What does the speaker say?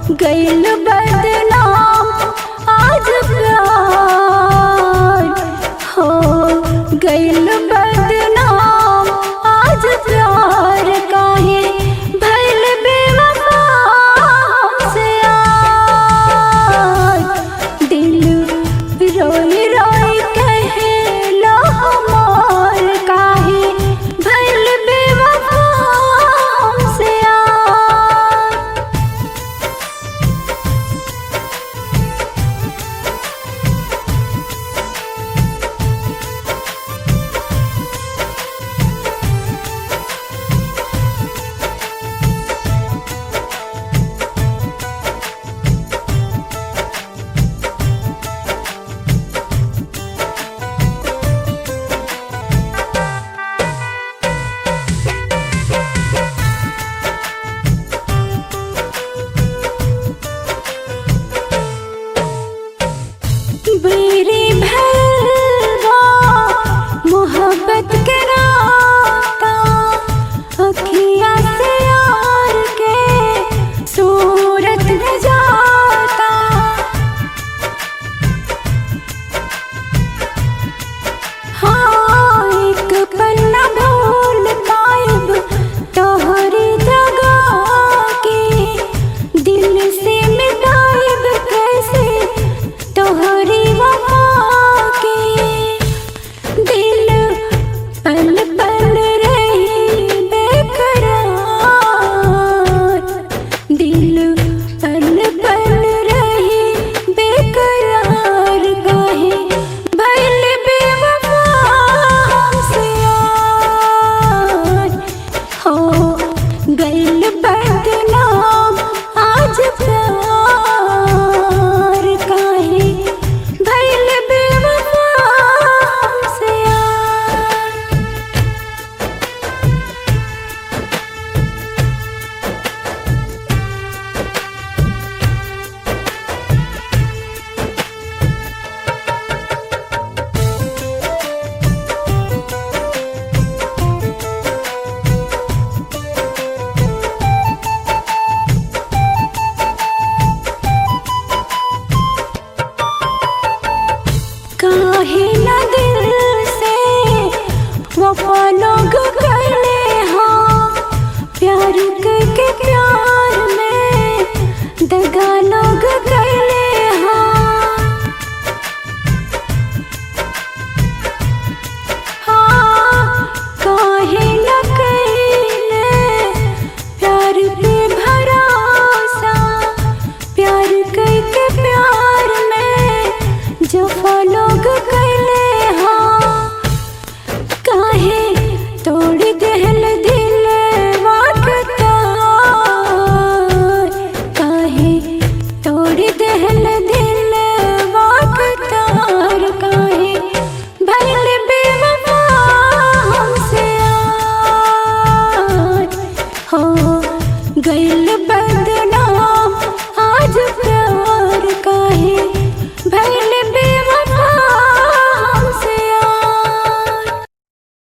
गैल बदनाम आज प्यार हो गैल बदनाम आज प्यार काहे भैल बेवफा हमसे यार दिल रोई रोई कहेला हमार काहे भैल बेवफा हमसे यार बेरी भलवा मोहब्बत के राता अखिया से यार के सूरत न जाता हाँ एक पल न भूल पाइब तोहरी जगह के दिल से मिटाइब कैसे तोहरी वफा के दिल पल पल रही बेकरार दिल पल पल रही बेकरार काहे भइल बेवफा हमसे यार हो गइल बदनाम आज प्यार काहे भइल बेवफा हमसे यार काहे न दिल से वफा लोग करले हाँ प्यार करके प्यार में दगा लोग करले हाँ हाँ काहे न कइले प्यार पे भरोसा प्यार करके प्यार में जफा लोग कैले हाँ काहे तोड़ देहल दिल वाकता काहे तोड़ देहल दिल वाकतार काहे भइल बेवफा हमसे यार हो गइल बद